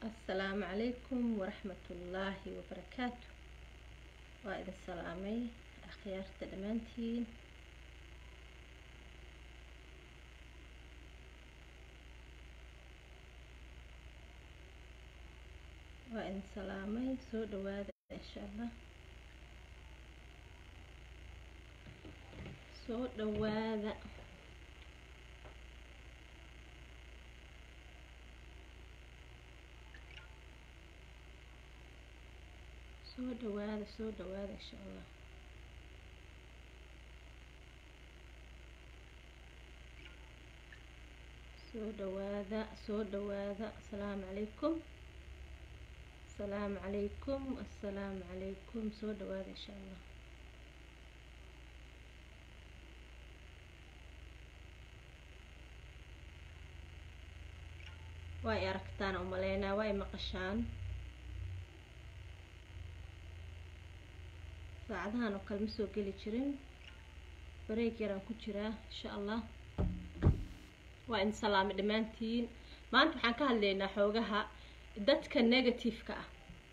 asalaamu calaykum waraxmatullaahi wabarakaatu waa idin salaamay akhyaarta dhammaantiin waa idin salaamay soo dhawaada insha allah soo dhawaada soo dhawaada soo dhawaada insha allah soo dhawaada soo dhawaada asalaamu calaykum asalaamu calaykum assalaamu calaykum soo dhawaada insha allah waa y aragtaan umaleynaa waa y maqashaan saacadahan oo kale ma soo geli jirin bareeg yaraan ku jiraa insha allah waa idin salaamay dhammaantiin maanta waxaan ka hadlaynaa xoogaha dadka negative-ka ah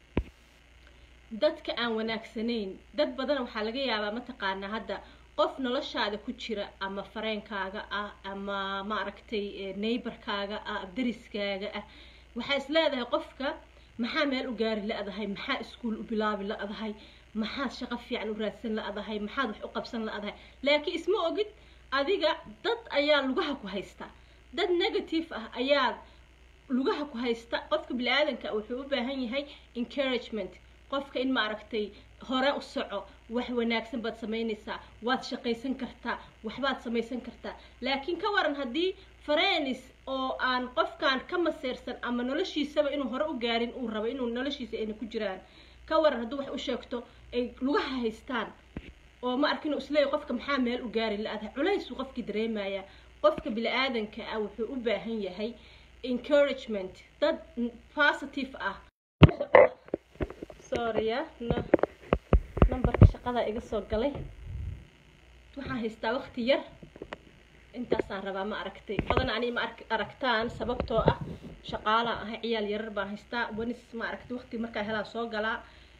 dadka aan wanaagsanayn dad badan waxaa laga yaabaa mataqaanaa hadda qof noloshaada ku jira ama fareenkaaga ah ama maaragtay neighborkaaga ah dariskaaga ah waxaa is leedahay qofka maxaa meel u gaari la-dahay maxaa iskuol u bilaabi la-dahay maxaad shaqo fiican u raadsan la-dahay maxaad wax u qabsan la-dahay laakiin isma ogid adiga dad ayaa lugaha ku haysta dad negative ah ayaa lugaha ku haysta qofka bini-aadanka wuxuu u baahan yahay encouragement qofka in maaragtay hore u soco wax wanaagsan baad samaynaysaa waad shaqaysan kartaa waxbaad samaysan kartaa laakiin ka waran haddii farenis oo aan qofkan ka maseersan ama noloshiisaba inuu hore u gaarin uu rabo inuu noloshiisa ayna ku jiraan ka waran hadduu wax u sheegto ay lugaha haystaan oo ma arkin isleey qofka maxaa meel u gaari la-dahay culaysuu qofkii dareemaya qofka bini-aadanka ah wuxuu u baahan yahay encouragement dad positive ah sorrya numberka shaqada iga soo galay waxaan haystaa waqti yar intaasaan rabaa ma aragtay badan ani ma aragtaan sababtoo ah shaqaalaan ahay ciyaal yarar baan haystaa wanis ma aragtay waqti markaa helaa soo galaa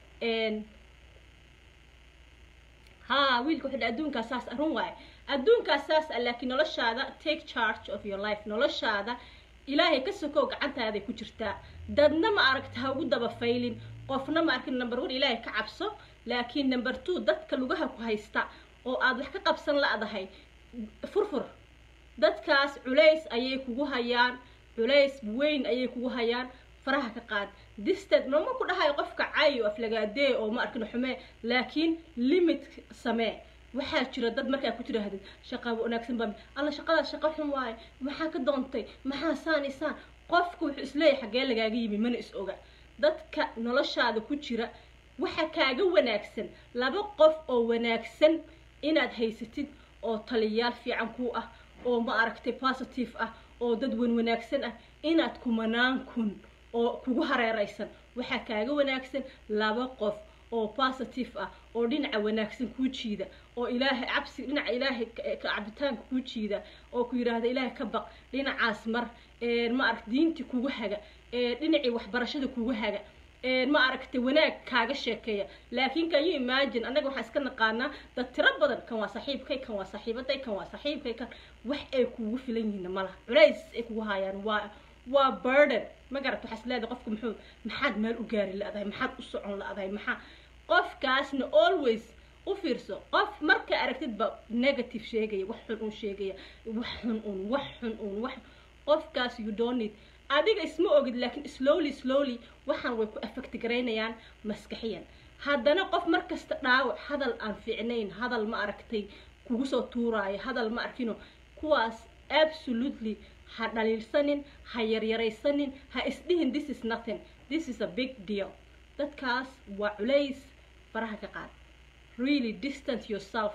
haa wiilka wuxuu adduunkaa saas arun waaye adduunkaa saas ah laakiin noloshaada take charge of your life noloshaada ilaahay ka sokow gacantaaday ku jirtaa dadna ma aragta ha ugu daba faylin qofna ma arkin number one ilaahay ka cabso laakiin number two dadka lugaha ku haysta oo aad wax ka qabsan la-dahay furfur dadkaas culays ayay kugu hayaan culays weyn ayay kugu hayaan faraha ka qaad distad mama ku dhahayo qofka cay oo aflagaadee oo ma arkin xumee laakiin limit samee waxaa jira dad markaa ku tidhaahdid shaqaa wanaagsan baa alla shaqadaas shaqo xun waaye maxaa ka doontay maxaa saan isaan qofku wuxuu isleeyahay xaggee lagaaga yimi mana is oga dadka noloshaada ku jira waxa kaaga wanaagsan laba qof oo wanaagsan inaad haysatid oo taliyayaal fiican ku ah oo ma aragtay positive ah oo dad wan wanaagsan ah inaad kumanaan kun oo kugu hareeraysan waxaa kaaga wanaagsan laba qof oo positive ah oo dhinaca wanaagsan kuu jiida oo ilaahay cabsi dhinaca ilaahay cabitaanka kuu jiida oo ku yidhaahda ilaahay ka baq dhinacaas mar ma aragt diintii kugu haga dhinacii waxbarashada kugu haga ma aragtay wanaag kaaga sheekeeya laakiin kan you imagine annaga waxaan iska naqaanaa dad tiro badan kan waa saaxiibkay kan waa saaxiibaday kan waa saaxiibkay kan wax ay kugu filan yihiin malaha culays ay kugu hayaan waa waa burden ma garat waxaa is leedahay qofka muxuu maxaad meel u gaari la-dahay maxaad u socon la-dahay maxaa qofkaasna always u fiirso qof marka aragtidba negative sheegaya wax xun un sheegaya wax xun un wax xun un wax qofkaas you don't need adiga isma ogid laakiin slowly slowly waxaan way ku affect garaynayaan maskaxiyan haddana qof markasta dhaawac hadal aan fiicnayn hadal ma aragtay kugu soo tuuraayo hadal ma arkino kuwaas absolutely ha dhaliilsanin ha yaryaraysanin ha isdhihin this is nothing this is a big deal dadkaas waa culays faraha ka qaad really distance yourself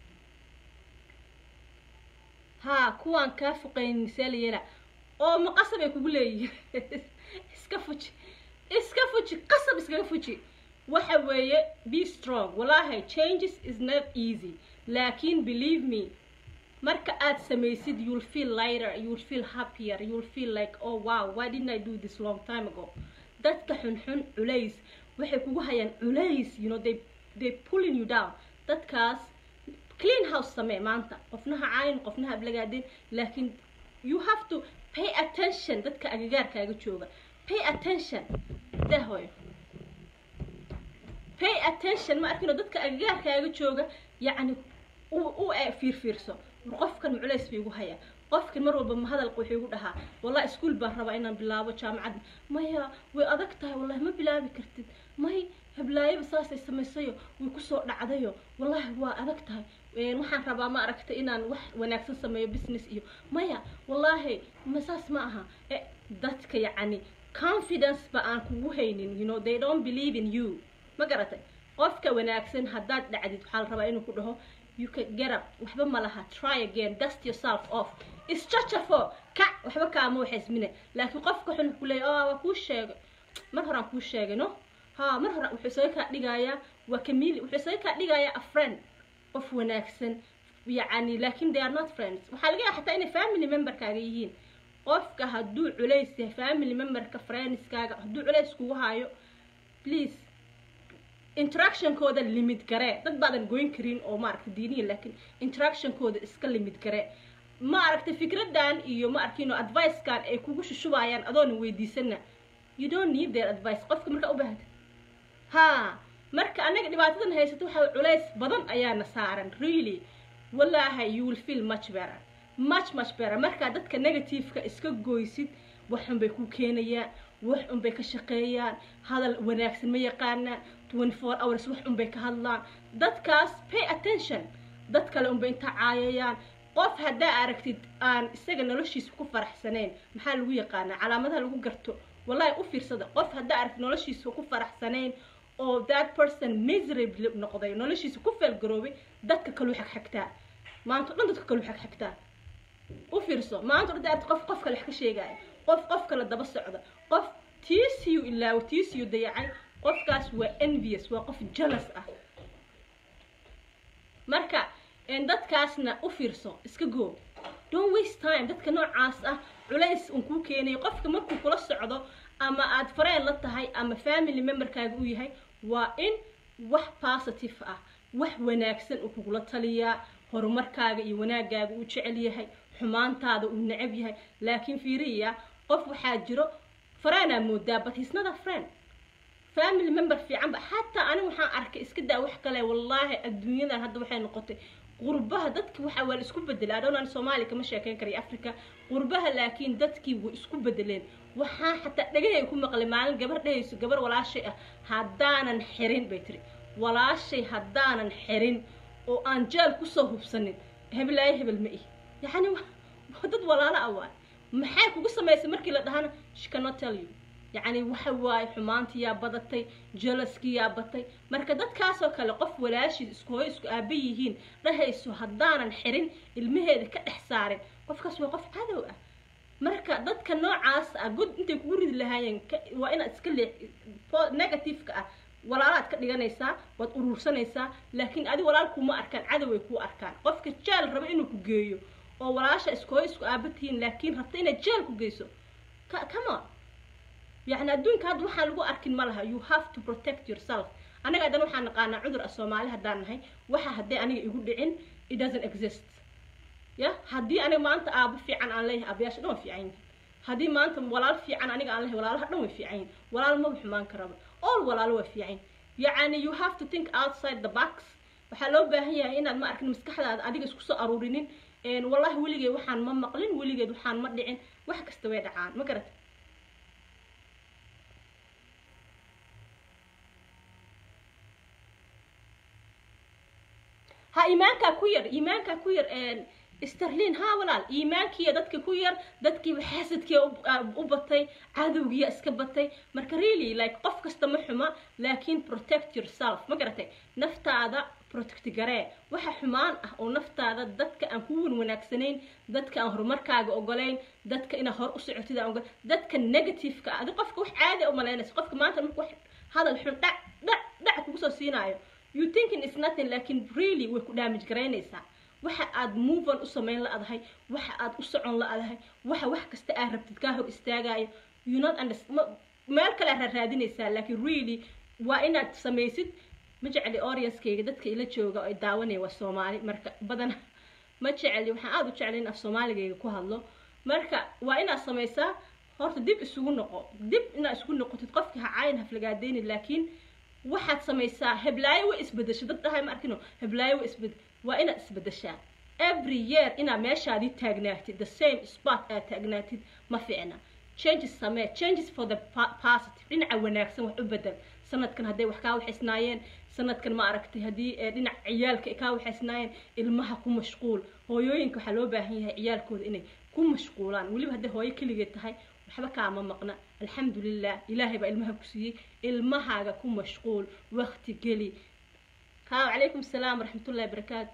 haa kuwaan kaa foqayn misaalayela oo ma qasab ay kugu leeyihiin iska fuji iska fuji qasab iskaga fuji waxa weeye be strong wallahi changes is not easy laakiin believe me marka aad samaysid you'll feel lighter you'll feel happier you'll feel like oh wow why didn't I do this long time ago dadka xunxun culays waxay kugu hayaan culays you know they they pulling you down dadkaas clean house samee maanta qofnaha caayin qofnaha ablagaadeen laakiin you have to pay attention dadka agagaarkaaga jooga pay attention dahoy pay attention ma arkino dadka agagaarkaaga jooga yacni u u fiirfiirso qofkan culays bay igu hayaa qofkan mar walba hadalka wuxuu igu dhahaa wallahi iskuol baan rabaa inaan bilaabo jaamacad maya way adag tahay wallahi ma bilaabi kartid may heblaayaba saasay samaysayo way kusoo dhacdayo wallahi waa adag tahay waxaan rabaa ma aragta inaan wax wanaagsan sameeyo business iyo maya wallahi ma saas ma aha dadka yacni confidence ba aan kugu haynin you know they don't believe in you ma garatay qofka wanaagsan haddaad dhacdid waxaa la rabaa inuu ku dhaho you can get up waxba ma laha try again dust yourself off isjajafo kac waxba kaama waxaysmine laakiin qofka xun ku leeya oh waa kuu sheegay mar horaan kuu sheegay no ha mar hore wuxuu isaga kaa dhigayaa waa kamili wuxuu isaga kaa dhigayaa a friend qof wanaagsan yacni laakin they are not friends waxaa laga yaaba xataa inay family memberkaaga yihiin qofka hadduu culays yahay family memberka friendskaaga hadduu culays kugu hayo please interactionkooda limit garee dad baadan goyn karin oo maaragta diiniya laakiin interactionkooda iska limit garee ma aragtay fikradan iyo ma arkino advicekan ay kugu shushubayaan adoona weydiisana you don't need their advice qofka markaa u baahda ha marka anaga dhibaatadan haysato waxa culays badan ayaana saaran really wallahi you will feel much better much much better markaa dadka negativeka iska goysid waxun bay ku keenayaan wax un bay ka shaqeeyaan hadal wanaagsan ma yaqaanaan twenty four hours wax un bay ka hadlaan dadkaas pay attention dad kale unbay intaa caayayaan qof haddaa aragtid aan isaga noloshiisa ku faraxsanayn maxaa lagu yaqaanaa calaamadaha lagu garto wallahi u fiirsada qof haddaa aragtid noloshiisa ku faraxsanayn oo that person miserable noqday noloshiisa ku feelgaroobay dadka kaluu xagxagtaa maanta dhan dadka kaluu xagxagtaa u fiirso maanta dhan aragtid qof qof kale wax ka sheegaya qof qof kale daba socda qof tiisiyu ilaawo tiisiyu dayacay qofkaas waa envious waa qof jealous ah marka dadkaasna u fiirso iska goo don't waste time dadka noocaas ah culays un kuu keenayo qofka markuu kula socdo ama aad fareen la tahay ama family memberkaaga u yahay waa in wax positive ah wax wanaagsan uu kugula taliyaa horumarkaaga iyo wanaagaaga uu jecel yahay xumaantaada uu necab yahay laakiin fiiriya qof waxaa jiro fareenaa moodaa but he's not a friend family member fiican ba xataa aniga waxaan arkay iska daa wax kale wallaahi adduunyadan hadda waxay noqotay qurbaha dadki waxa waa la isku bedelay adhownaan soomaali kama sheekeyn karayo africa qurbaha laakiin dadkii way isku bedeleen waxaa xataa dhagahay ku maqlay maalin gabar dhehayso gabar walaashay ah haddaanan xirin bay tiri walaashay haddaanan xirin oo aan jeel kusoo hubsanin hebelaayo hebel ma ihi yacni dad walaalo ah waay maxay kugu samaysay markii la dhahana she cannot tell you yacni waxa waaye xumaantiyaa badatay jalaskiyaa batay marka dadkaasoo kale qof walaashiid isku hooyo isku aaba yihiin dhahayso haddaanan xirin ilmaheeda ka dhex saarin qofkaas waa qof cadow ah marka dadka noocaas ah god intay kugu ridi lahaayeen waa inaad iska leex negativeka ah walaalaad ka dhiganaysaa waad uruursanaysaa laakiin adi walaal kuma arkaan cadow ay kuu arkaan qofka jeel raba inuu ku geeyo oo walaasha isku hooyo isku aaba tihiin laakiin rabta inaad jeel ku geyso come on يعني adduunka hadda waxaan lagu arkin ma laha you have to protect yourself anaga haddana waxaan naqaanaa cudur ah soomaali haddaan nahay waxa haddii aniga igu dhicin it doesn't exist ya haddii aniga maanta aabo fiican aan leeyahay aabayaasha dhan way fiican yihin haddii maanta walaal fiican aniga aan leeyahay walaalaha dhan way fiican yihin walaal maba xumaan karaba all walaalo waa fiican yacni you have to think outside the box waxaa loo baahan yahay inaad ma arkin maskaxdaada adiga isku soo aruurinin wallahi weligeed waxaan ma maqlin weligeed waxaan ma dhicin wax kasta way dhacaan ma garata ha iimaankaa ku yar iimaankaa ku yar sterlin ha walaal iimaankiiya dadka ku yar dadkiiba xaasadkiia u batay cadowgiya iska batay marka really like qof kasta ma xuma laakiin protect yourself ma garatay naftaada protect garee waxa xumaan ah oo naftaada dadka aan ku wan wanaagsanayn dadka aan horumarkaaga ogolayn dadka inaad hor u socotid aan ogol dadka negativeka ah adi qofka wax caadi u malaynaysa qofka maanta marka wax hadal xun dhac dhac dhac kugu soo siinaayo you thinking is nothing laakiin really way ku damage garaynaysaa waxa aad move on u samayn la-adahay waxa aad u socon la-adahay waxa wax kasta aad rabtid kaa hor istaagayo you not understand meel kale aad raadinaysaa laakiin really waa inaad samaysid ma jecli audienskeyga dadka ila jooga oo ay daawanaya waa soomaali marka badan ma jecli waxaan aada u jeclay in af soomaaligayga ku hadlo marka waa inaad samaysaa horta dib isugu noqo dib inaad isugu noqotid qofka ha caayin haflagaadeynin laakiin waxaad samaysaa heblaayo way isbedesho dad dhahay ma arkino heblaayo way isbed waa inaad isbedeshaa every year inaad meeshaadii taagnaatid the same spot aad taagnaatid ma fiicna changes samee changes for the positive dhinaca wanaagsan wax u bedel sanadkan hadday wax kaa waxaysnaayeen sanadkan ma aragtay haddii dhinac ciyaalka kaa waxaysnaayeen ilmaha ku mashquul hooyooyinka waxaa loo baahan yahay ciyaalkooda inay ku mashquulaan weliba hadday hooyo keligeed tahay waxba kaama maqna alxamdulilah ilaahay baa ilmaha ku siiyey ilmahaaga ku mashquul wakti geli ha calaykum asalaam waraxmatullahi barakaatu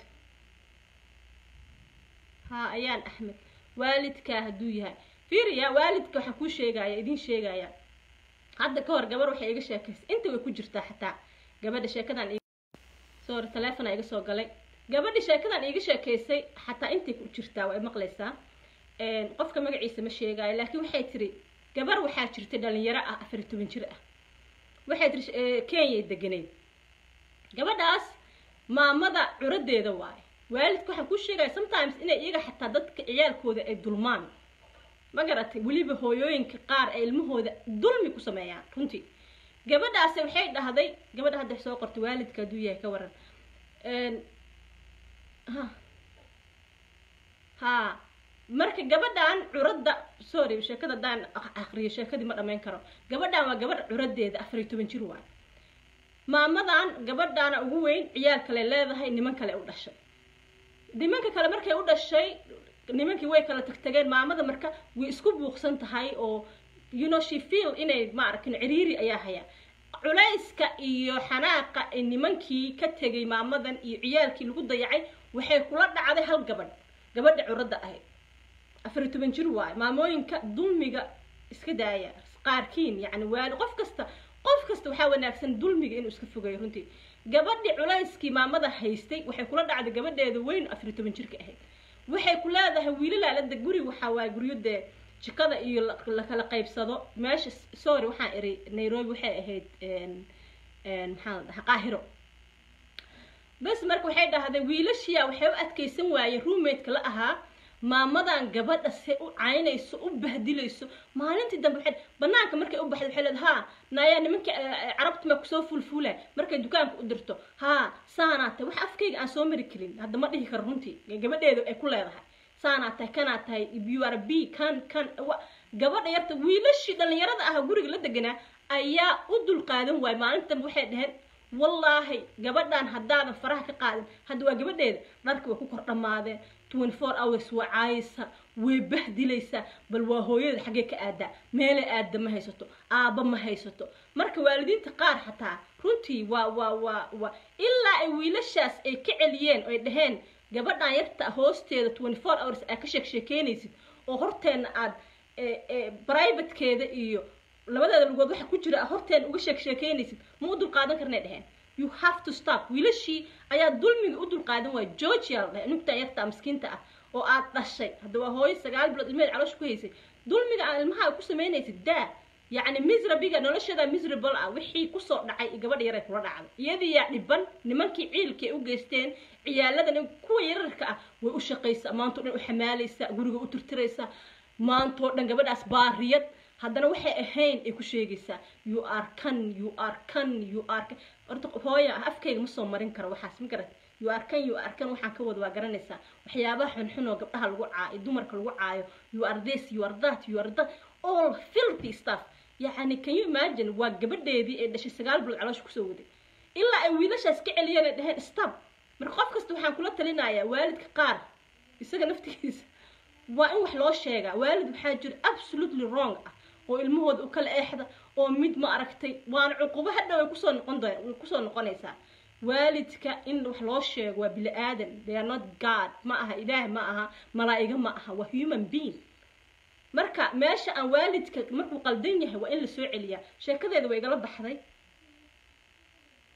ha ayaan axmed waalidkaa hadduu yahay fiiriya waalidka waxaan kuu sheegaya idiin sheegaya hadda ka hor gabar waxay iga sheekaysay inta way ku jirtaa xataa gabadha sheekadan sorry taleefona iga soo galay gabadha sheekadan iiga sheekaysay xataa intay ku jirtaa waa maqlaysaa qofka magaciisa ma sheegaayo laakiin waxay tiri gabar waxaa jirtay dhalinyaro ah afar iyo toban jir ah waxay tiri kenyay deganeyd gabadhaas maamada curadeeda waaye waalidka waxaan kuu sheegaya sometimes inay iyaga xataa dadka ciyaalkooda ay dulmaan ma garatay weliba hooyooyinka qaar ay ilmahooda dulmi ku sameeyaan runtii gabadhaasi waxay dhahday gabadha hadda soo qortay waalidka hadduu yahay ka waran ha ha marka gabadhan curadda sorry sheekada haddaan aqriyo sheekadii ma dhammayn karo gabadhan waa gabadh curadeeda afar iyo toban jir waay maamadan gabadhaana ugu weyn ciyaal kale leedahay niman kale u dhashay nimanka kale markay u dhashay nimankii way kala tagtageen maamada marka way isku buuqsan tahay oo you know she feel inay ma arkin ciriiri ayaa haya culayska iyo xanaaqa ee nimankii ka tegay maamadan iyo ciyaalkii lagu dayacay waxay kula dhacday hal gabadh gabadha curadda ahayd afar iyo toban jir waayo maamooyinka dulmiga iska daaya qaarkiin yacni waali qof kasta qof kasta waxaa wanaagsan dulmiga inuu iska fogeeyo runtii gabadhii culayskii maamada haystay waxay kula dhacday gabadheeda weyn afar iyo toban jirka ahayd waxay ku leedahay wiilalaalada guri waxaa waaya guryo dee jikada iyo lakala qaybsado meesha sorry waxaan iri nairobi waxay ahayd maxaa la dhahaa qaahiro bas marka waxay dhahday wiilashiya waxay u adkaysan waayeen roommate-ka la ahaa maamadan gabadha se u caynayso u bahdilayso maalintii dambe waxay banaanka markay u baxday waxay leedahay haa naayaa nimankii carabta ma kusoo fulfuulay markay dukaanka u dirto haa saanaa tahay wax afkayga aan soo mari karin hadda ma dhihi karo runtii gabadheedu ay ku leedahay saanaa tahay kanaa tahay you are b kan kan gabadha yarta wiilashii dhallinyarada ah guriga la deganaa ayaa u dulqaadan waayay maalinta dambe waxay dhaheen wallaahi gabadhan haddaadan faraha ka qaadin hadda waa gabadheeda dharka way ku kor dhammaadeen twenty four hours waa caayisa way bahdilaysaa bal waa hooyada xaggee ka aadaa meelay aada ma haysato aabba ma haysato marka waalidiinta qaar xataa runtii waa waa waa waa ilaa ay wiilashaas ay ka celiyeen oo ay dhaheen gabadhan yarta hoosteeda twenty four hours aad ka sheek sheekeynaysid oo horteenna aad privatekeeda iyo labadeeda lugood waxa ku jira horteena uga sheek sheekeynaysid ma u dulqaadan karnay dheheen you have to stop wiilashii ayaa dulmiga u dulqaadan waaya georgia la dhahay nugtaa yarta miskiinta ah oo aad dhashay hadda waa hooyo sagaal bilood ilmeed caloosha ku haysay dulmiga aan ilmaha ku samaynaysid daa yacni misrabiga nolosheeda miserable ah wixii kusoo dhacay gabadha yaray kula dhacday iyadiyaa dhiban nimankii ciilkii ay u geysteen ciyaaladan kuwa yararka ah way u shaqaysaa maantao dhan u xamaalaysaa guriga u tirtiraysaa maantoo dhan gabadhaas baariyad haddana waxay ahayn ay ku sheegaysaa you are kan you are kan you are kan horta hooya afkayga ma soo marin karo waxaas ma garat you are kan you are kan waxaan ka wada waa garanaysaa waxyaabaha xunxun oo gabdhaha lagu caayo dumarka lagu caayo you are this you are that you are that all filthy stuff yacni can you imagine waa gabadheedii ee dhashay sagaal bilood caloosha kusoo waday ilaa ay wiilashaas ka celiyeen ay dhaheen stop marka qof kasta waxaan kula talinayaa waalidka qaar isaga naftigiisa waa in wax loo sheegaa waalid waxaa jira absolutely wrong ah oo ilmahooda u kala eexda oo mid ma aragtay waana cuqubo hadhow ay kusoo noqon doon way kusoo noqonaysaa waalidka in wax loo sheego waa bini aadan they are not god ma aha ilaah ma aha malaa'iga ma aha waa human being marka meesha aan waalidka markuu qaldan yahay waa in la soo celiyaa sheekadeeda way igala baxday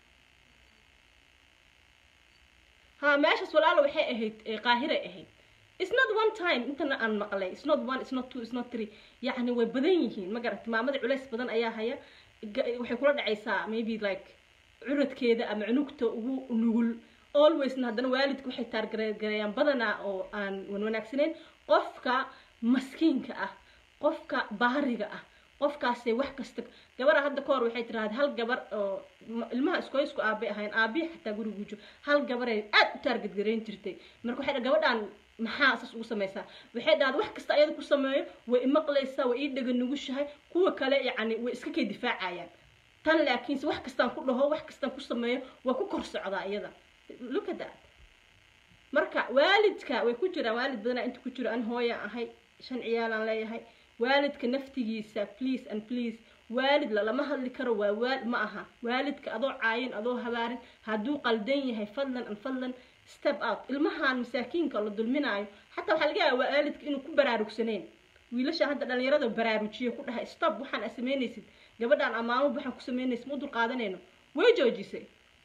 ha meeshaas walaalo waxay ahayd qaahiray ahayd it's not one time intana aan maqlay it's not one it's not two it's not three yacni way badan yihiin ma garatay maamada culays badan ayaa haya ga- waxay kula dhacaysaa maybe like curadkeeda ama cunugta ugu nugul alwaysna haddana waalidka waxay taargareeyaan badanaa oo aan wan wanaagsanayn qofka maskiinka ah qofka baariga ah qofkaasay wax kasta gabadha hadda ka hor waxay tiraahday hal gabar oo ma- ilmaha isku isku aabe ahayn aabihi xataa guriga gujo hal gabaray aad u taargadgareyn jirtay marka waxay dhahay gabadhaan maxaa saas ugu samaysaa waxay dhahday wax kasta ayada ku sameeyo way imaqlaysaa way ii dhaga nugushahay kuwa kale yacni way iska kay difaacayaan tan laakiinse wax kastaan ku dhaho wax kastaan ku sameeyo waa ku kor socdaa iyada look at that marka waalidka way ku jiraan waalid badanaa inta ku jiro an hooya ahay shan ciyaalaan leeyahay waalidka naftigiisa please and please waalid lalama hadli karo waa waal ma aha waalidka adoo caayin adoo habaarin hadduu qaldan yahay fadlan an fadlan step out ilmahan masaakiinka la dulminaayo xataa waxaa laga yaaba waalidka inuu ku baraarugsaneyn wiilasha hadda dhalinyarada baraarujiyo ku dhahay stop waxaan a samaynaysid gabadhaan amaamo waxaan ku samaynaysid ma u dul qaadanayno way joojisay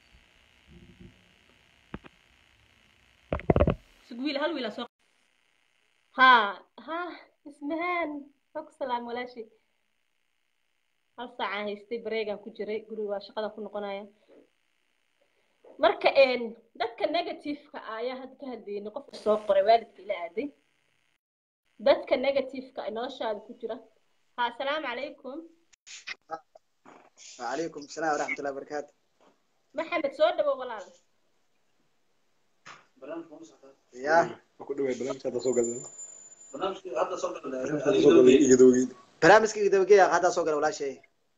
sug wiil hal wiil aa soo ha ha ismahaan waa ku salaam walaashi hal saacaan haystay bareegaan ku jiray guriga waa shaqada ku noqonaya marka een dadka negativeka ah ayaa hadda ka hadlaynay qofka soo qoray waalidka ila aaday dadka negativeka ah noloshaada ku jira ha asalaamu calaykum وعليكم السلام ورحمة الله وبركاته maxamed soo dhawow walaal يا ku dhawaad barnaamijka hadda soo galay hadda soo galay hadda soo galay igadoogeyd برامجك إذا بقي هذا صقر ولا شيء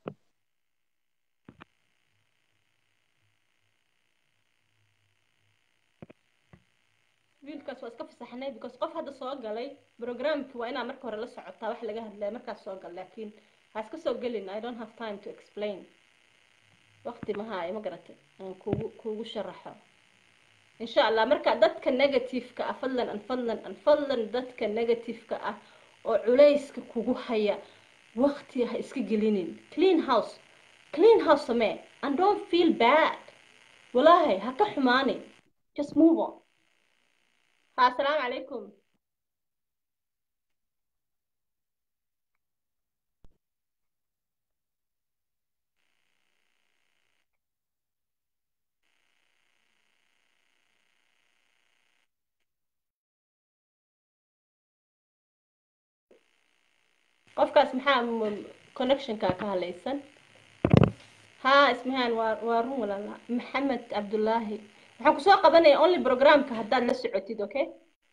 wiilkaas waa iska fasaxnay because qof hadda soo galay programki waa inaa marka hore la socotaa wax laga hadlaya markaas soo gal laakiin ha iska soo gelin i don't have time to explain waqti ma haayo ma garatay aan kugu kugu sharaxo insha allah marka dadka negativeka ah fadlan an fadlan an fadlan dadka negativeka ah oo culayska kugu haya waqti ha iska gelinin clean house clean house samee and don't feel bad walaahi ha ka xumaanin just move on ha asalaamu calaykum qofkaas maxaa m- connectionka ka halaysan ha ismahaan waa waa run walaala maxamed cabdullaahi waxaan kusoo qabanaya only programka haddaad la socotid okay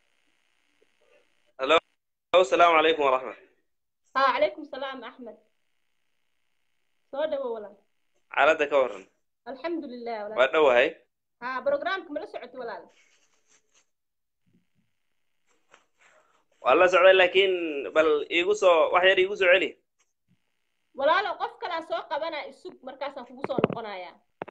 السلام عليكم ورحمة ha calaykum salaam axmed soo dhawo walaal عالدا كورن alxamdu lilah walaal وادو هاي ha programka ma la socotid walaal والله سعودي لكن بل يقصو واحد يقصو علي walaalo qof kalaa soo qabanaa isug markaasaan kugu soo noqonaya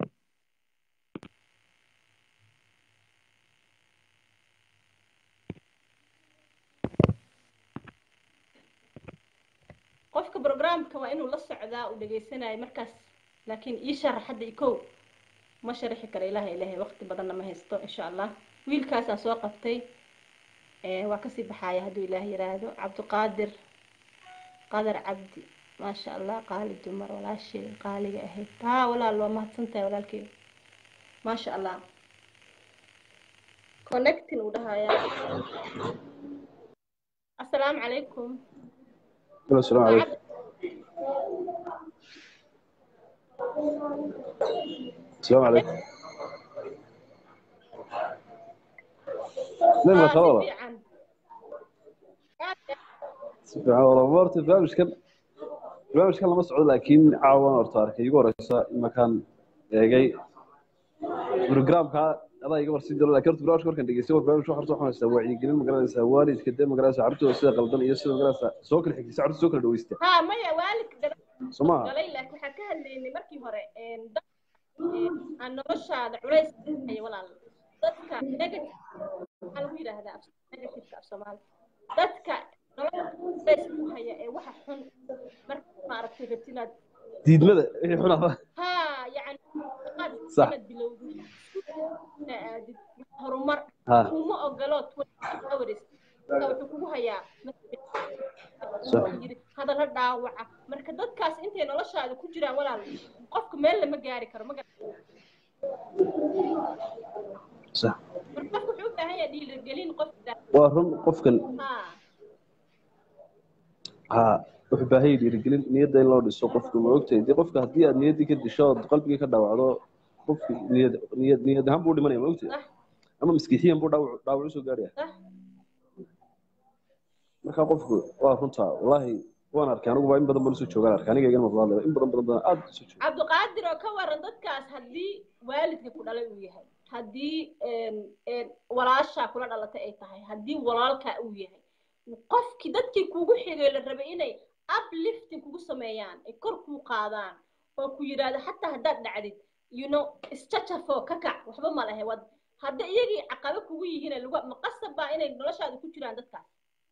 qofka programka waa inuu la socdaa uu dhegaysanayo markaas laakiin ii sharax hadda i kow ma sharaxi karo ilaha ilahay waqti badanna ma haysto insha allah wiilkaasaan soo qabtay ee waa kasii baxaya hadduu ilaah yiraahdo cabdiqaadir qadar cabdi maasha allah qaali dumar walaashay qaaliga ahayd haa walaal waa mahadsantahay walaalkey maasha allah connecting uu dhahayaa asalaamu calaykum السلام waa عليكم السلام عليكم نعم ها si خلاص fiican سبحان الله مرت برنامج كان برنامج كان لما سعود لكن عاون ارتارك يقول رئيسا مكان جاي بروجرام كا هذا يقول سيد الله كرت برنامج كان دقيسي برنامج واحد صح ما سوى يقولون مقرن سواري كده مقرن عرفته سيد قلبنا يسوع مقرن سوكل حكي سعر سوكل دويسته ها maya waalidka daba سمع galay laakiin waxaan ka hadlaynay markii hore een, dad een, aan noloshaada culays haya walaal dadka negative maxaa lagu yidhaahdaa af- negativeka af soomaali dadka nolosha culays ku haya ee waxa xun marka maaragtay rabti inaad diidmada wixii xunaa ها يعني قد صح. سند بلودي aadid horumar ها kuma ogolo 24 hours marka wuxuu kugu hayaa صح yiri hadalla dhaawaca marka dadkaas intay noloshaada ku jiraan walaal qofka meel lama gaari karo ma garan صح marka qofka wuxuu u baahan yahay dhiirigelin qofka waa run qofkan ha ha wuxuu baahan yahay dhiirigelin niyadda in loo dhiso qofka ma ogtahay dee qofka haddii aad niyaddii ka disho ood qalbigii ka dhaawacdo qofki niyad niyad niyad ahaan buu dhimanaya ma ogtahay sax ama maskixiyan buu dhaawac dhaawac usoo gaaraya sax marka qofku waa runtaa wallaahi waan arkay anigu baa in badan baan usoo joogaan arkay aniga igana maqlaadaya in badan badan badan aad usoo jooga cabdiqaadir oo ka waran dadkaas haddii waalidka ku dhalay uu yahay haddii een, een, walaashaa kula dhalatay ay tahay haddii walaalkaa uu yahay qofkii dadkii kugu xigay la rabay inay uplifting kugu sameeyaan ay kor kuu qaadaan oo ku yidhaahdo xataa haddaad dhacdid you know isjajafo ka kac waxba ma lehe wad hadda iyagii caqabo kugu yihiin lagu maqasab baa inay noloshaada ku jiraan dadkaas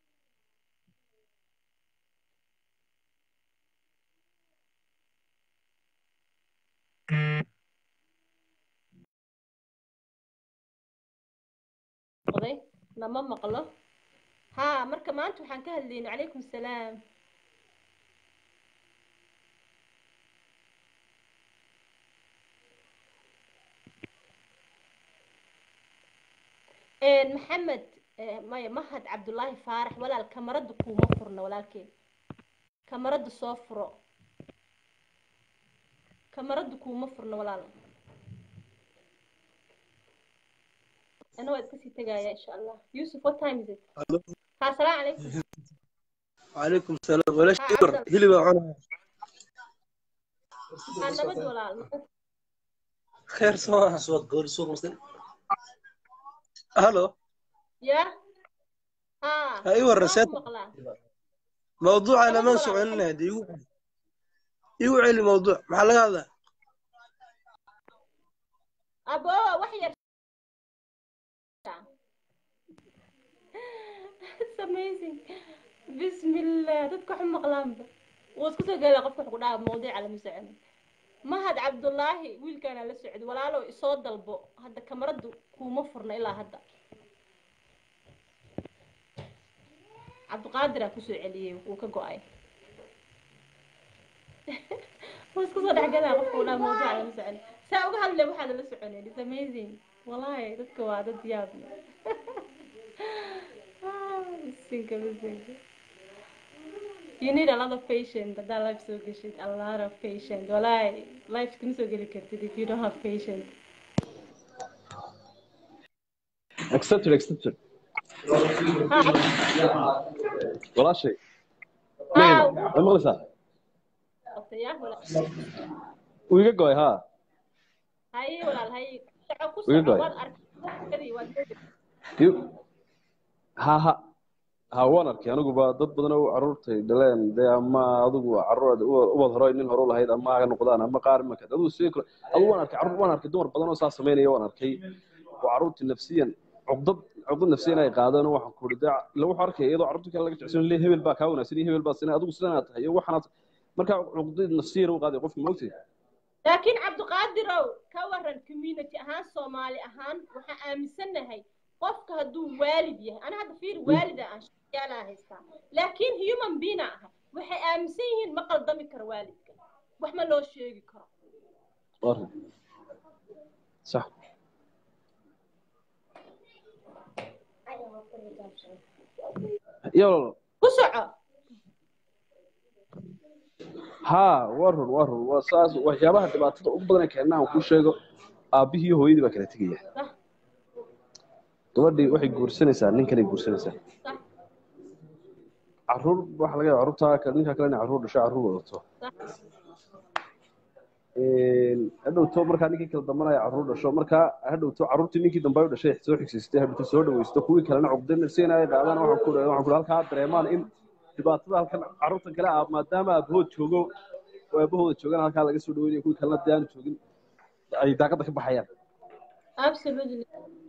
oday nama maqlo ha marka maanta waxaan ka hadlayna calaykum salaam Een, maxamed eh, maya mahad cabdullaahi faarax walaal kamarada kuuma furna walaalkeen kamarada soo furo kamarada kuuma furna walaal أنا وقت كسي تجايا إن شاء الله يوسف what time is it؟ Hello. ها السلام عليكم وعليكم السلام ولا ها شكر أفضل هلي بقى أنا بدي ولا خير سوا صوت قول صوت مسلم هلو يا ها ايوه ما الرسالة مقلا موضوع انا أنا ما ولا سمعنا هذا يوعي يوعي الموضوع محل هذا أبو وحي It's amazing بسم الله dadka wax maqlaanba wuu isku soo gaala qofka wuxuu ku dhahaa mawduuc ala masocon mahad cabdullaahi wiilkaana la socdo walaalow isoo dalbo hadda kamaradu kuuma furna ilaa hadda cabdiqaadir aa kusoo celiyey wuu ka go-ay wuu isku soo dhexgalaa qofka ku dhahaa mawduuc ala masocon saa uga hadle waxaad la soconeen it's amazing wallahi dadka waa dad yaab leh Ah, bisinka bisinka you need a lot of patience haddaa life soo geshid a lot of patience wallahi life kama soo geli kartid if you don't have patience accepted accepted ha walaashay ha ma maqlaysaa ya walaal wuu iga go'ay haa haye walaal haye soco ku Iga soco goy. waad arkay waad Iyo- ha ha ha waan arkay aniguba dad badan oo carruurtay dhaleen dee ama adigu carruur ubad hore nin hore u lahayd ama ha noqdaan ama qaar imaka adigu sidoo kale adigu waan arkay carruur waan arkay dumar badan oo saa samaynaya waan arkay oo carruurtii nafsiyan cugdad cugdad nafsiyan ay qaadeen oo waxaan ku uri dee ila wuxuu arkay iyadoo carruurtii kale laga jecsan le hebel baa kaa wanaagsan iyo hebel baa sinay adigu sidan aad tahay iyo waxaanaad markaa cugdad nafsiyan u qaaday qofki maogtay laakiin cabdiqaadirow ka waran community ahaan soomaali ahaan waxaan aaminsanahay qofka hadduu waalid yahay ana hadda fiir waalida aan shaqyaalaa haystaa laakiin human being ah waxay aaminsan yihiin ma qaldami karo waalidka wax ma loo sheegi karo Arrin. sax iyo ku soco haa waa run waa run waa saas waxyaabaha dhibaatada ugu badan ee keenna aan kuu sheego aabbihii iyo hooyadii baa kala tegaya sax gabadhii waxay guursanaysaa nin kaley guursanaysaa sax carruur waxa laga yaaba carruurtaa ka- ninka kale inay carruur dhasho carruur wadato sax hadhowto markaa ninkii kala dambanaya carruur dhasho markaa hadhowto carruurtii ninkii dambe ay u dhashay soo xigsiistay hadhowto soo dhawaysto kuwii kalena cugdan sina ay qaadaan waxaan ku waxaan ku halkaa dareemaan in dhibaatada halkan carruurtan kale ah maadaama aabahood joogo oo aabahooda joogaan halkaa laga soo dhaweynayo kuwii kalena dee aanu joogin ay daaqadda ka baxayaan absolutely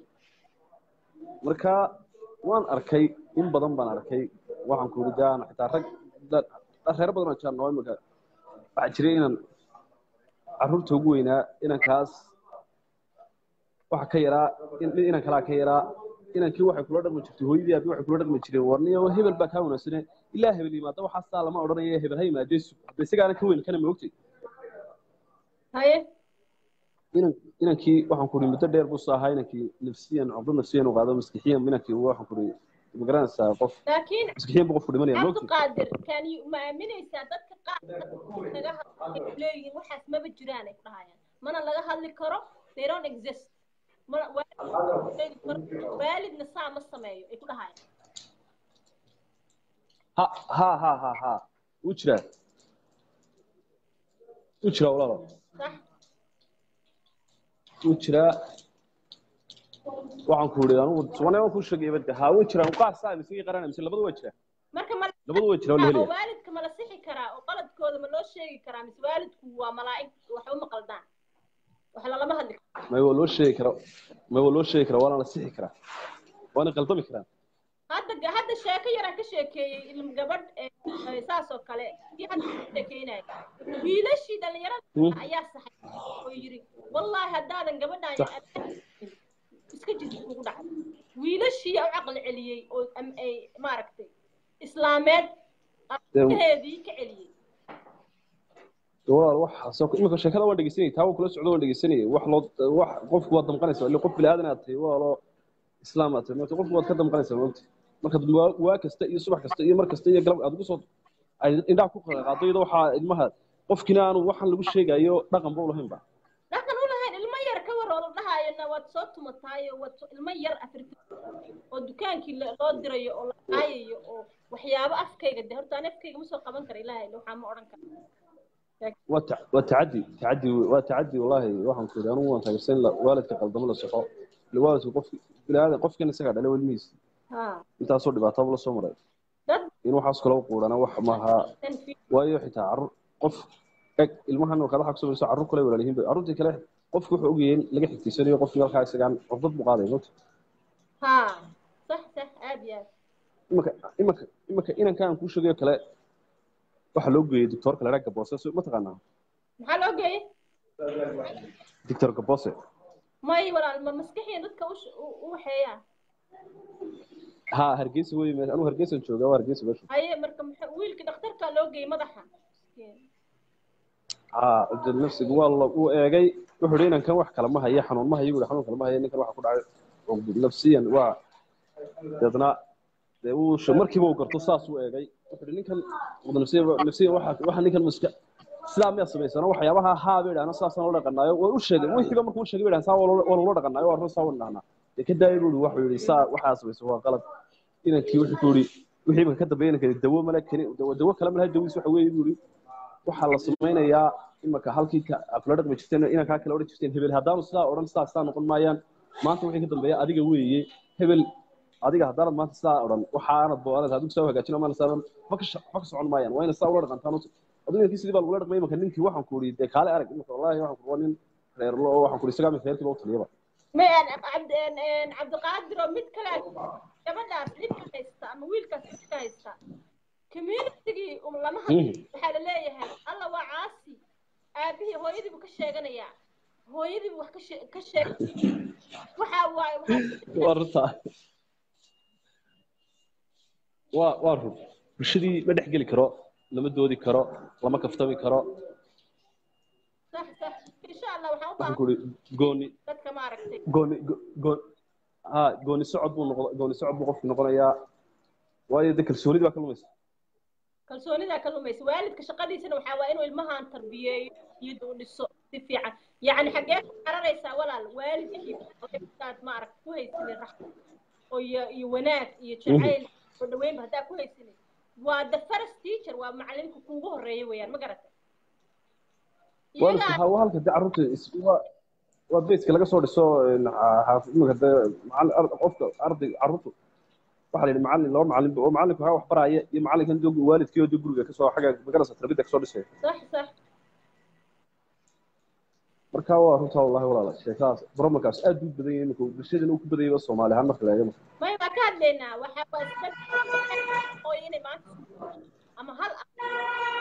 marka waan arkay in badan baan arkay waxaan ku yidhi daan xitaa rag da- reero badan oo jiraan oo imika waxaa jiray inaan carruurta ugu weynaa inankaas waxa ka yaraa in- inan kalaa ka yaraa inankii waxay kula dhaqmi jirtay hooyadii aabi waxay kula dhaqmi jireen warniyo hebel baa kaa wanaagsane ilaa hebel yimaada waxaa saa lama odhanaya hebel ha yimaadee sug hadda isagaana ka weyn kana ma ogtay haye inan inankii waxaan ku uri muddo dheer buu soo ahaa inankii nafsiyan cubdo nafsiyan u qaado maskixiyan inankii waxaan ku uri ma garanaysaa qof laakiin maskixiyan buu qofku dhimanaya ma ogtay cabdiqaadir kan ma aaminaysaa dadka qaar naga hadlay leeyihiin waxaas maba jiraan ay ku dhahayaan mana laga hadli karo they don't exist mana waalid karo waalidna saa ma sameeyo ay ku dhahayaan ha ha ha ha ha wuu jiraa wuu jiraa walaalo sax wuu jiraa waxaan ku uri anugu subanay waan kuu sheegay ibada haa wuu jiraa qaar saa mise qarana mise labadu waa jiraa marka ma labadu waa jiraa oo la oo helaya waalidka ma la sixi karaa oo qaladkooda ma loo sheegi karaa mise waalidku waa malaa'ig wax uma qaldaan wax lalama hadli karo may waa loo sheegi karaa may waa loo sheegi karaa waana la sixi karaa waana qaldami karaa hadda hadda sheeko yaraan ka sheekeeyey ilm gabadh ee saas oo kale kii hadda ka sheekeynaya wiilashii dhalinyarada Hmm. ayaa saxay oo yidhi wallaahi haddaadan gabadhaan Sax. iska jirta kugu dhacay wiilashii u caqli celiyey oo am- ay maaragtay islaameed heedii ka celiyey walaal waxaasoo imika sheekada waan dhegeysanayay taa waan kula socdo waan dhegeysanayay wax loo wax qofku waad damqanaysaa ilaa qof bilaadan aad tahay walaaloo islaam aad tahay marka qofku waad ka damqanaysaa maogta marka waa- waa kasta iyo subax kasta iyo mar kasta iyo galab aad ugu soo ay indhaha ku qaado iyadoo waxaa ilmaha qofkina aanu waxaan lagu sheegayo dhaqan ba u lahayn ba dhaqan u lahayn ilmo yar ka war oo la dhahaayona waad soo tumataayo waad soo- ilmo yar afirti oo dukaankii la- loo dirayo oo la caayayo oo waxyaabo afkayga de horta aan afkayga ma soo qaban kara ilaahay waxaa ma odhan kara waa ta- waa tacadi tacadi waa tacadi wallaahi waxaan ku yidhi anigu waan taageersan in la- waalidka qaldamo la soxo ila waalidku qof bilaadan qofkan isagaa dhalay welmihiisa ha intaasoo dhibaataba la soo maray dad in waxaas kale u quudhana wax maaha dan fi waayo xitaa carruur qof eg ilmahan oo kale waxa ku samayso carruur kale walaalihiin bay carruurtii kale qofku wuxuu ogyahay in laga xigtiysanayo qofkii halkaa isagaan cufdad buu qaaday moogta ha sax sax aad iyo aad imanka imanka imanka inanka aan kuu sheegayo kale waxaa loo geeyey doctoorka la dhaha gaboose ma taqaanaa maxaa loo geeyey doctor gaboose may walaal ma maskaxiyan dadka u sh- u- u waxeeyaa ha hargeysa wey me anuu hargeysan joogaa waa hargeysa meesha haye marka muxuu wiilkii dhakhtarkaa loo geeyey madaxa ha abdul nafsigu waa la uu eegay wuxuu yidhi inankan wax kale ma hayo xanuun ma hayo buu xanuun kale ma hayo ninkan waxa ku dhacay cugdud nafsiyan waa deedna dee uu sh- markiiba uu garto saas uu eegay wuxuu yidhi ninkan cugdud nafsiyan nafsiyan waxa waxa ninkan muska sidaa miyaa samaysana waxyaabaha haa bay dhahnaa saasaan ula dhaqanaayo way u sheegay wixiiba markuu u sheegay bay dhahan saa waa loola dhaqanaayo waa run saa wan dhahnaa dee ka daayay buu yidhi wuxuu yidhi saa waxaa samaysa waa qalad inankii wuxuu ku yidhi wixii imanka ka dambeeya inankani dawo male kani dawo dawo kale malaha dawiis waxa weeye buu yidhi waxaa la samaynayaa imanka halkii ka aad kula dhaqmi jirteen inankaa kale odhan jirteen hebel haddaanu sidaa odhan sidaa sidaa noqon maayaan maanta wixii ka dambeeya adiga weeye hebel adiga haddaanad maanta sidaa odhan waxaanad boonad adigu saa u hagaajin amaana saadan ma ka sha- ma ka socon maayaan waa ina sidaa ula dhaqantaan adigu inankii sidii baa lagula dhaqmay imanka ninkii waxaan ku idhi dee kaale arag imanka wallaahi waxaan ku waa nin reerlo oo waxaan ku idhi isagaa imanka reerkii baa u taliyaba may aan cabd een cabdiqaadir oo mid kale gabadhaas dhibka haysta ama wiilkaas dhibka haysta communitygii um lama hadlo waxaa la leeyahay alla waa caasi aabihii hooyadii buu ka sheeganayaa hooyadii buu wax ka shee- ka sheeg waxaa waaye waxaa waa runtaa waa waa run bulshadii ma dhex geli karo lama doodi karo lama kaftami karo sax sax insha allah waxaan u waxaan baahan ku idhi gooni dadka maaragtay gooni go- go- ha gooni socod buu noqon gooni socod buu qofku noqonayaa waayo de kalsoonidii baa ka lumaysa kalsoonidaa ka lumaysa waalidka shaqadiisana waxaa waa inuu ilmahan tarbiyeeyo iyada u dhiso si fiican yacni xaggee ku cararaysaa walaal waalidkii aad maaragta ku haysanin raxma oo iyo iyo wanaag iyo jacayl oo dhaweynba haddaa ku haysanin waa the first teacher waa macalinka kuugu horeeya weeyaan ma garatay waalidka iyagaa ha waa halka de carruurta is- waa waa beeska laga soo dhiso een, xa- xaaf- iminka de macallin ar- qofka arday carruurtu waxaa la yidhi macallin laba macallin oo macallinku waxaa wax baraya iyo macallinkan dog waalidkii oo de guriga kasoo xagga magarasa tarbiyadda kasoo dhisaya sax sax marka waa runtaa wallahi walaala sheekadaas problemkaas aad buu badan yahay iminka bulshadana uu ku badan yahay soomaali ahaan marka la eego may waa ka hadlaynaa waxaa waa iska oo inay maanta ama hal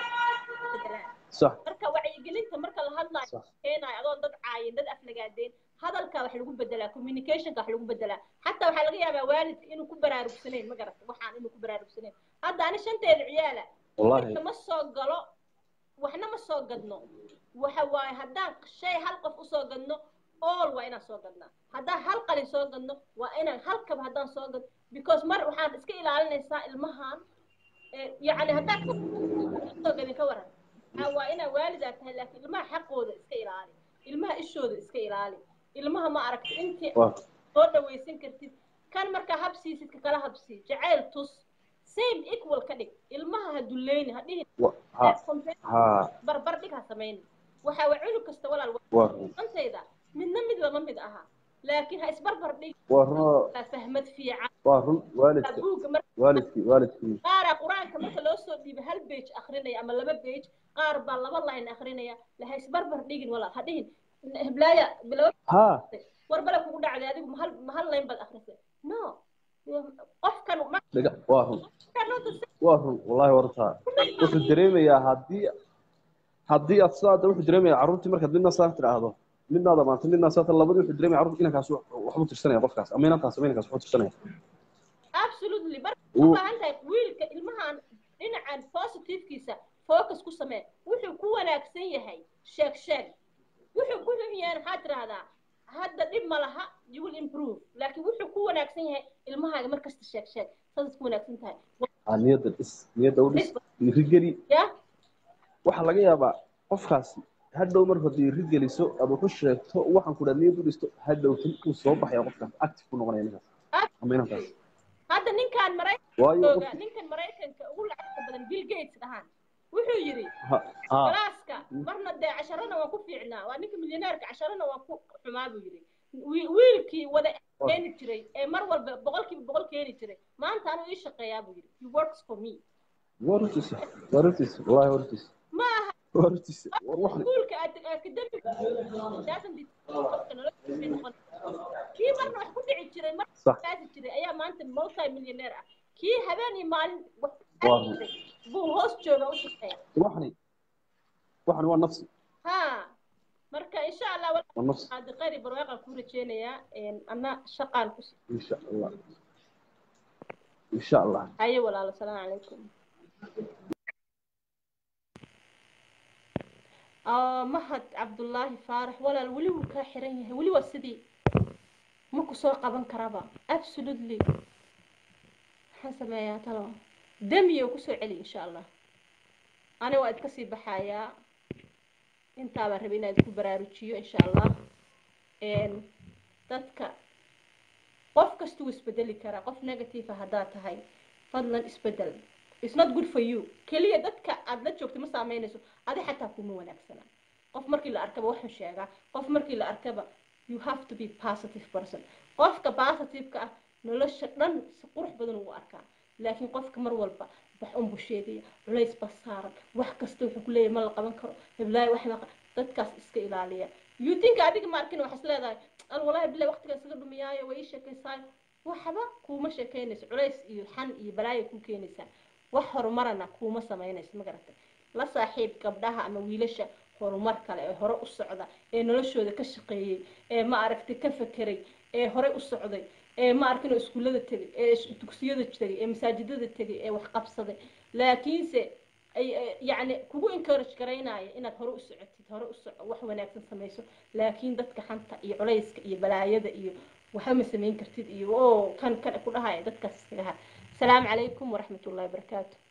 bedelaan sax marka wacyigelinta marka la hadlayo Sax. keenayo adoon dad caayin dad aflagaadeen hadalka wax lagu bedelaa communicationka wax lagu bedelaa xataa waxaa laga yaabaa waalidka inuu ku baraarugsanayn ma garata waxaan inuu ku baraarugsanayn hadda ani shanteeda ciyaala wallahi marka ma soo galo waxna ma soo gadno waxa waaye haddaan shay hal qof usoo gadno all waa inaan soo gadnaa haddaan hal qalin soo gadno waa inaan hal kaba haddaan soo gadno because mar waxaan iska ilaalinaysaa ilmahan eh, yacni haddaan soo gadin ka waran Ah, waa inaa waalidaa tahay laakiin ilmaha xaqooda iska ilaali ilmaha ishooda iska ilaali ilmaha ma aragti intii waa soo dhawaysan kartid kan markaa habsiisid ka kala habsii jacayl tus same equal ka dhig ilmaha ha dulleyni ha dhihin wa- ha ha barbar dhig ha samayni waxa waa cunug kasta walaal waa run antayda midna mid lama mid aha laakiin ha isbarbar dhig waa runoo waa fahmad fiican waa run waalidka buugga mar waalidkii waalidkii qaaraa qur-aanka marka loo soo dhiibay hal page akrinaya ama laba page qaar baa laba line akrinaya la ha isbarbar dhigin walaal ha dhihin heblaaya bilow ha war bale kugu dhacday adigu mahal mahal line baad akrisay no qofkan ma dhiga waa run markaa waa run wallahi wartaa wuxuu dareemayaa haddii haddii aad sidaa wuxuu dareemayaa carruurtii markaad midna saa tidhaahdo midnaad amaantay midnaa saa labadii wuxuu dareemaya carruurta inankaas waxbuu tirsanaya qofkaas ama inantaas ama inankaas waxbuu tirsanaya absolutely bar Uu- u baahan tahay wiilka ilmahan dhinacan positivekiisa focus ku samee wuxuu ku wanaagsan yahay sheeg sheeg wuxuu ku xun yahay maxaad tidhaahdaa hadda dhib ma laha you will improve laakiin wuxuu ku wanaagsan yahay ilmahaaga markasta sheeg sheeg saas ku wanaagsan tahay ha niyadda dhis niyadda u dhis dhiirigeli ya waxaa laga yaabaa qofkaasi hadhow mar haddii dhiiri geliso aad waxu sheegto waxaan ku dhaa niyad u dhisto hadhow uu soo baxaya qofkaas active ku noqonaya ninkaas ama inankaas hadda ninkan waayo maraykanka qof ninkan maraykanka ugu lacagta badan bill gates dhahaan wuxuu yidhi ha ha galaaska marna dee casharana waan ku fiicnaa waa ninka milyaneerka casharana waan ku xumaa buu yidhi Wi- wiilkii wada keeni jiray ee mar walba boqolkiiba boqol keeni jiray maanta anuu ii shaqeeyaa buu yidhi he works for me waa runtiisa waa runtiisa wallahi waa runtiisa ma aha waa runtiisa war waxan iskuulka academic doesn't it- qofka noloshiisa ay noqon kii marna wax ku dhici jiray mar sax kaasi jiray ayaa maanta multi millionaire ah kii habeen iyo maalin wax ku Waa dhici jiray buu hoos jooga u shaqeeya waxani waxani waa nafsi ha marka insha allah waa nafsi hadda qayri barwaaqan ku rajeynayaa anna shaqaan ku insha allah insha allah haye walaalo salaamu calaykum آه mahad cabdullaahi faarax walaal weli wuu kaa xiran yahay weli waa sidii ma ku soo qaban karaba absolutely maxaan sameeyaa talo damiyo kusoo celi insha allah ani waa idka sii baxayaa intaabaa rabay inaan idku baraarujiyo insha allah Een, dadka qof kasta wuu isbedeli karaa qof negative ah haddaad tahay fadlan isbedel it's not good for you keliya dadka aad la joogto ma saameynayso adi xataa kuma wanaagsana qof markii la arkaba waxuu sheegaa qof markii la arkaba you have to be positive person qofka positive-ka ah nolosha dhan si qurux badan ugu arkaa laakiin qofka mar walba wax unbuu sheegaya culays ba saaran wax kasta wuxuu ku leeyahay ma la qaban karo heblaayo wax ma qa- dadkaas iska ilaaliya you think adiga ma arkin waxaas leedahay al walaahi bilahi waqtigaa isaga dhumiyaayo way ii sheekaysaayo waxba kuuma sheekaynayso culays iyo xan iyo balaayo ku keenaysaa wax horumarana kuuma samaynayso ma garatay la saaxiib gabdhaha ama wiilasha horumar kale ee hore u socda ee noloshooda ka shaqeeyey ee ma aragtay ka fekeray ee hore u socday ee ma arkin oo iskuullada tegay ee is- dugsiyada tegay ee masaajidada tegay ee wax qabsaday laakiinse ay ay- yacni kugu encourage garaynaya inaad hore u socotid hore u soco wax wanaagsan samayso laakiin dadka xanta iyo culayska iyo balaayada iyo waxba ma samayn kartid iyo oo kan kan ku dhahaya dadkaas iskaga ha asalaamu calaykum waraxmat ullahi wabarakaatu